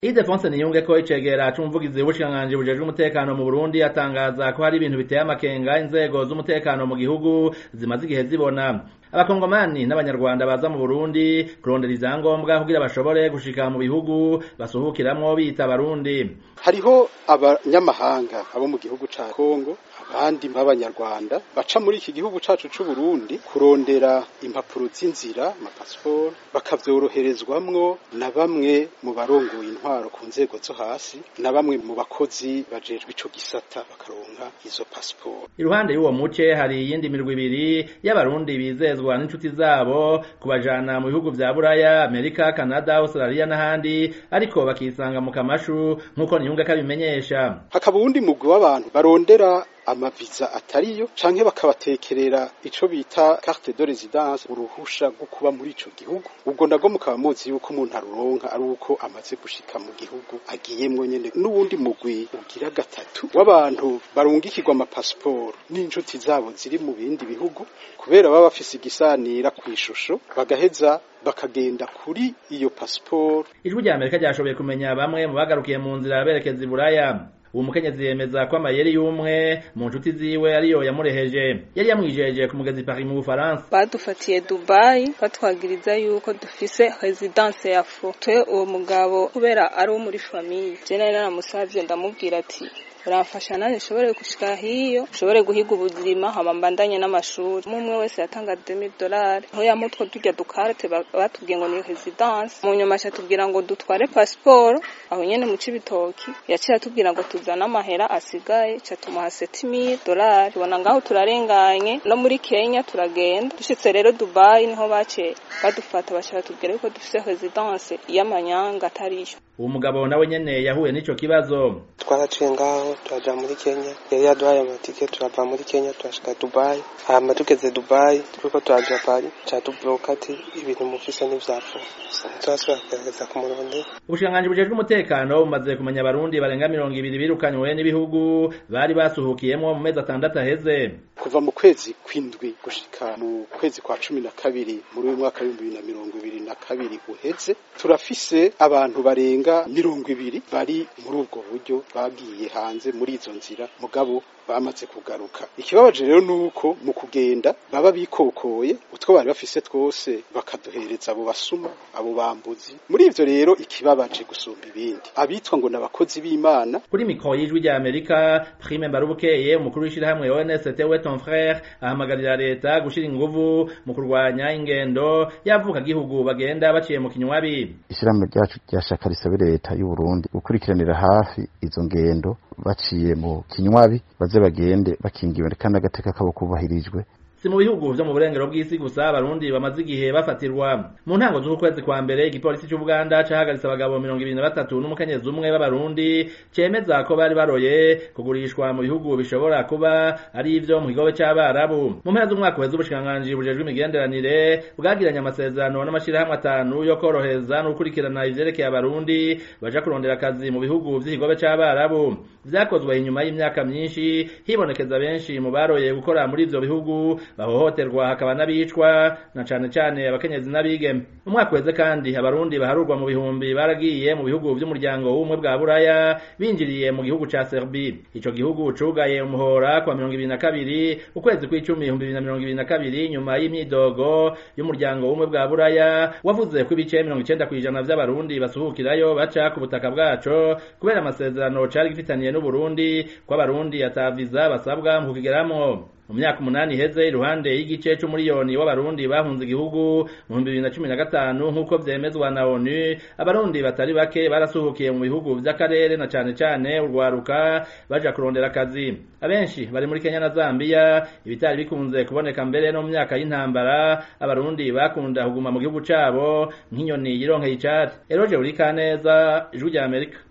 Ildefonse Niyunge ko icegera c'umuvugizi w'ubushikiranganji bujejwe umutekano mu Burundi atangaza ko hari ibintu biteye amakenga inzego z'umutekano mu gihugu zimaze igihe zibona abakongomani n'abanyarwanda baza mu Burundi kurondera ivyangombwa kugira bashobore gushika mu bihugu basuhukiramwo bita Barundi hariho abanyamahanga abo mu gihugu ca Kongo abandi b'abanyarwanda baca muri iki gihugu cacu c'u Burundi kurondera impapuro z'inzira amapasiporo bakavyoroherezwamwo na bamwe mu barongoye intwaro ku nzego zo hasi na bamwe mu bakozi bajejwe ico gisata bakaronka izo pasiporo iruhande y'uwo muce hari iyindi mirwi ibiri y'abarundi bizezwa n'inshuti zabo kubajana mu bihugu vya Buraya Amerika Canada Australia n'ahandi ariko bakisanga mu kamashu nk'uko Niyunge kabimenyesha hakaba uwundi mugwi w'abantu barondera amaviza atariyo canke bakabatekerera ico bita carte de résidence uruhusha rwo kuba muri ico gihugu ubwo nabwo mukaba muzi yuko umuntu aruronka ari uko amaze gushika mu gihugu agiyemwo nyene n'uwundi mugwi ugira gatatu w'abantu barungikirwa amapasiporo n'inshuti zabo ziri mu bindi bihugu kubera baba bafise igisanira kw'ishusho bagaheza bakagenda kuri iyo pasiporo ijwi rya Amerika ryashoboye kumenya bamwe mu bagarukiye mu nzira berekeza i Buraya uwo mukenyezi yemeza ko amayeri y'umwe mu nshuti ziwe ariyo yamureheje yari yamwijeje ku mugezi Paris mu Bufaransa badufatiye Dubai batwagiriza yuko dufise residence ya fo twe uwo mugabo kubera ari wo muri famille je nari naramusavye ndamubwira ati uramfasha nanjye nshobore gushika hiyo nshobore guhiga ubuzima hama mbandanye n'amashuri umwe wese yatanga 2000 dolari aho yamutwo turya dukarte batubwiye ngo ni residence mu nyuma tubwira ngo dutware passport aho nyene mu cibitoki yaciye atubwira ngo tuzana amahera asigaye ca tumuha 7000 dolari bona ngaho turarenganye no muri Kenya turagenda dushitse rero Dubai niho bace badufata baca batubwira yuko dufise residence y'amanyanga atariyo uwo mugabo nawe nyene yahuye n'ico kibazo twaraciye ngaho turaja muri Kenya yari yaduhaye amatike turava muri Kenya turashika Dubai hama tugeze Dubai turiko turaja Paris catubloka ati ibintu mufise n'ivyapfu turasubira kugerageza kumurondera ubushikiranganji bujejwe umutekano bumaze kumenya abarundi barenga mirongo ibiri birukanywe n'ibihugu bari basuhukiyemwo mu mezi atandatu aheze kuva mu kwezi kw'indwi gushika mu kwezi kwa cumi na kabiri muri uyu mwaka w'ibihumbi bibiri na mirongo ibiri na kabiri uheze turafise abantu barenga mirongo ibiri bari muri ubwo buryo bagiye hanze muri izo nzira mugabo bamaze kugaruka ikibabaje rero nuko mu kugenda baba bikokoye utwo bari bafise twose bakaduhereza abo basuma abo bambuzi muri ivyo rero ikibabaje gusumba ibindi abitwa ngo n'abakozi b'Imana kuri mikoro y'ijwi rya Amerika Prime Mbarubukeye umukuru w'ishirahamwe ONST we ton frère ahamagarira leta gushira inguvu mu kurwanya ingendo yavuka gihugu bagenda baciye mu kinywabi ishirahamwe ryacu ryashaka risabe leta y'u Burundi gukurikiranira hafi izo ngendo baciye mu kinywabi baze bagende bakingiwe kandi agateka kabo kubahirijwe si mu bihugu vyo mu burengero bw'isi gusa abarundi bamaze igihe bafatirwa mu ntango z'ukwezi kwa mbere igipolisi c'ubuganda cahagaritse abagabo mirongo ibiri na batatu n'umukenyezi umwe b'abarundi cemeza ko bari baroye kugurishwa mu bihugu bishobora kuba ari ivyo mu kigobe c'abarabu mu mpera z'umwaka uheze ubushikiranganji bujejwe imigenderanire bwagiranye amasezerano n'amashirahamwe atanu yo korohereza no gukurikirana ivyerekeye abarundi baja kurondera akazi mu bihugu vy'ikigobe c'abarabu vyakozwe inyuma y'imyaka myinshi hibonekeza benshi mu baroye gukora muri ivyo bihugu bahohoterwa hakaba n'abicwa na cane cane abakenyezi n'abigeme umwaka weze kandi abarundi baharurwa mu bihumbi baragiye mu bihugu vy'umuryango w'ubumwe bwa buraya binjiriye mu gihugu ca Serbie ico gihugu cugaye umuhora kwa mirongo ibiri na kabiri ukwezi kw'icumi ibihumbi bibiri na mirongo ibiri na kabiri nyuma y'imyidogo y'umuryango w'ubumwe bwa buraya wavuze ko ibice mirongo icenda kw'ijana vy'abarundi basuhukirayo baca ku butaka bwaco kubera amasezerano cari gifitaniye n'uburundi ko abarundi ataviza basabwa mu kukigeramwo mu myaka umunani iheze iruhande y'igice c'umuriyoni w'abarundi bahunze igihugu mu bihumbi bibiri na cumi na gatanu nk'uko vyemezwa na onu abarundi batari bake barasuhukiye mu bihugu vy'akarere na cane cane urwaruka baja kurondera akazi abenshi bari muri kenya na zambiya ibitari bikunze kuboneka mbere no mu myaka y'intambara abarundi bakunda kuguma mu gihugu cabo nk'inyoni yironkeye icatsi eroje uri kaneza ijwi rya amerika